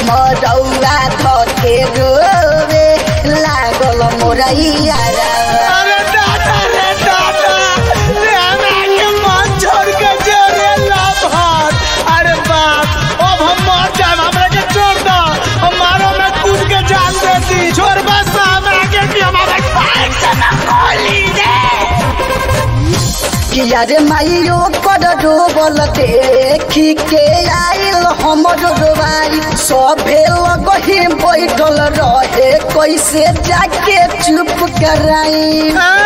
मरौआ धके रोवे लागल मोरैया अरे दादा रे दादा रे हमरा के मन छोड़ के जे रे लाभार अरे बाप अब हम मर जाए हमरा के छोड़ दो हम मारो में कूद के जान देती छोड़ बस हमरा के कि हमारे खाए से ना खोली दे किया रे माइयो कर डूबल देखी के आइल हमर डोबाई सभे लगही बैठल रहे कैसे जाके चुप कराई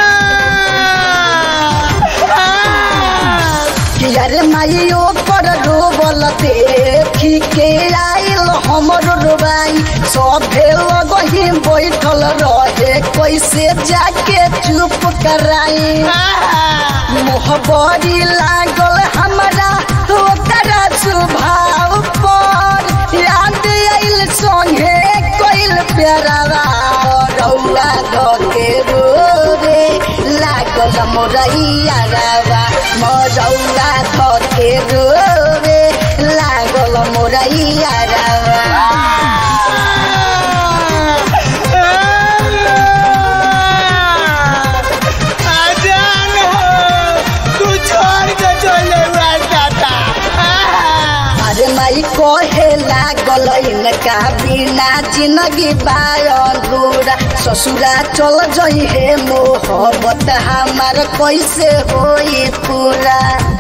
किया रे माइयो कर डूबल देखी के आइल हमर डोबाई सभे लगही बैठल रहे कैसे जाके चुप कराई मोहबरी लागल हमरा ओकरा स्वभाव पर याद आइल संगे कोइल प्यारावा रौआ धके रोवे लागल मोरैया रावा मरौआ धके रोवे लागल मोरैया रावा आजान हो तू छोड़ के चले हुआ दादा अरे माई कहे लागल इनका बिना जिंदगी बायूरा ससुरा चल जई हे मोहब्बत हमार कैसे होई पूरा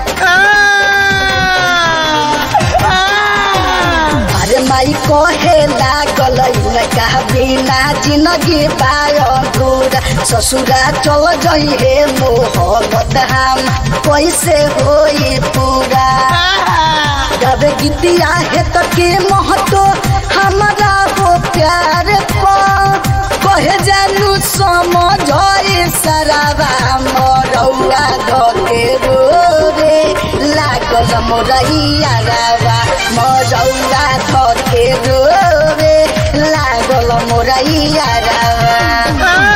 अरे माई कहे लागल इनका बिना जिंदगी बायूरा ससुरा चल जई हे मोहब्बत हम कैसे होई पूरा जब गीतिया है तो के महतो हमारा हो प्यार पा कहे जानू समझ सराबा मरौआ धके रोवे लागल मोरैया रावा मरौआ धके रोवे लागल मोरैया रावा